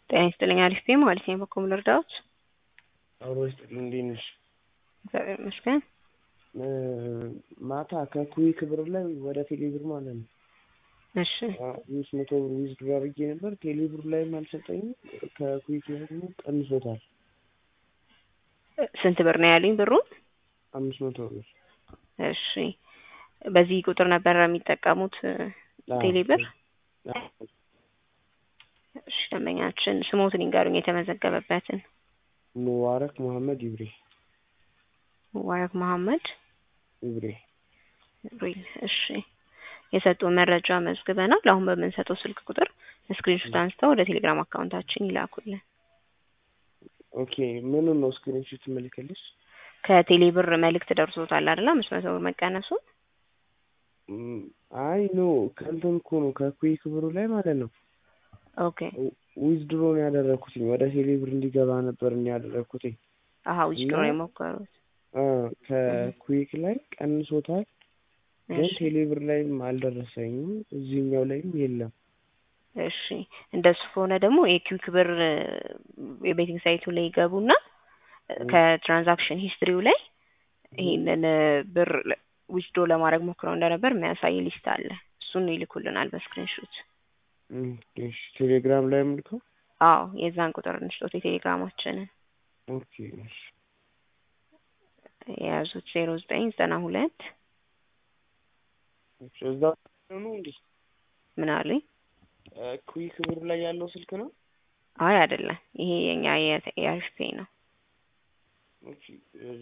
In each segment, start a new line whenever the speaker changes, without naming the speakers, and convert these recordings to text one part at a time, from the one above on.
ጤና ይስጥልኝ አሪፍ ነኝ ማለት ነው። በኩል ልርዳዎት?
አብሮ ይስጥልኝ እንዴት ነሽ?
እግዚአብሔር ይመስገን።
ማታ ከኩዊክ ብር ላይ ወደ ቴሌ ብር ማለት ነው
እሺ
አምስት መቶ ብር ዊዝድሮ አድርጌ ነበር። ቴሌ ብር ላይም አልሰጠኝም። ከኩዊክ ላይ ደግሞ ቀንሶታል።
ስንት ብር ነው ያሉኝ ብሩን?
አምስት መቶ ብር
እሺ በዚህ ቁጥር ነበር የሚጠቀሙት ቴሌ ብር? እሺ ደንበኛችን ስሞትን ይንገሩኝ የተመዘገበበትን።
ሙባረክ መሐመድ ይብሬ
ሙባረክ መሐመድ
ይብሬ
ሪል እሺ የሰጡን መረጃ መዝግበናል። አሁን በምንሰጠው ስልክ ቁጥር ስክሪንሾት አንስተው ወደ ቴሌግራም አካውንታችን ይላኩልን።
ኦኬ ምኑን ነው ስክሪንሾት ትመልከልሽ?
ከቴሌ ብር መልእክት ደርሶታል አይደል? አምስት መቶ ብር መቀነሱ።
አይ ኖ ከእንትን እኮ ነው ከኩዊክ ብሩ ላይ ማለት ነው
ኦኬ
ዊዝድሮ ነው ያደረኩትኝ ወደ ቴሌ ብር እንዲገባ ነበር እኔ ያደረኩትኝ።
አሀ ዊዝድሮ የሞከሩት
አ ከኩዊክ ላይ ቀንሶታል፣ ግን
እሺ
ቴሌ ብር ላይም አልደረሰኝም፣ እዚህኛው ላይም የለም።
እሺ እንደሱ ከሆነ ደግሞ የኪውክ ብር የቤቲንግ ሳይቱ ላይ ይገቡና ከትራንዛክሽን ሂስትሪው ላይ ይሄንን ብር ዊዝድሮ ለማድረግ ሞክረው እንደነበር የሚያሳይ ሊስት አለ። እሱን ይልኩልናል በስክሪንሾት።
እም፣ እሺ ቴሌግራም ላይ ምልከው።
አዎ የዛን ቁጥር እንስጦት የቴሌግራማችንን
ኦኬ እሺ
የያዙት ዜሮ ዘጠኝ ዘጠና ሁለት
እሺ፣ እዛ ነው እንዴ?
ምን አሉኝ?
ኩዊክ ብር ላይ ያለው ስልክ ነው?
አይ አይደለም፣ ይሄ የኛ የአሪፍ ፔይ ነው።
ኦኬ እ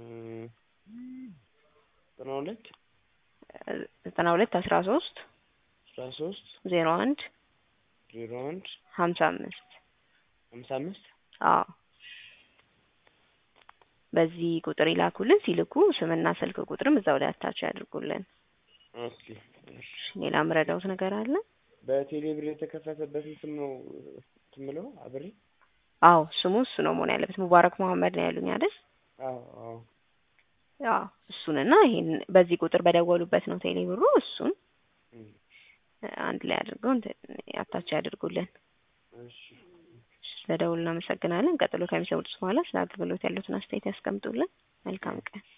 ዘጠና ሁለት
ዘጠና ሁለት አስራ ሶስት
አስራ ሶስት
ዜሮ አንድ
ዜሮ አንድ
ሀምሳ አምስት
ሀምሳ አምስት
አዎ በዚህ ቁጥር ይላኩልን። ሲልኩ ስምና ስልክ ቁጥርም እዛው ላይ አታች ያድርጉልን።
ኦኬ እሺ።
ሌላ ምረዳውት ነገር አለ?
በቴሌ ብር የተከፈተበትን ስም ነው ትምለው አብሬ?
አዎ ስሙ እሱ ነው መሆን ያለበት። ሙባረክ መሐመድ ነው ያሉኝ አይደል?
አዎ አዎ
አዎ እሱንና ይሄን በዚህ ቁጥር በደወሉበት ነው ቴሌ ብሩ። እሱን
እም፣
አንድ ላይ አድርገው እንትን አታች ያድርጉልን።
እሺ
ስለደውል እናመሰግናለን። ቀጥሎ ከሚሰሙት በኋላ ስለ አገልግሎት ያሉትን አስተያየት ያስቀምጡልን። መልካም ቀን።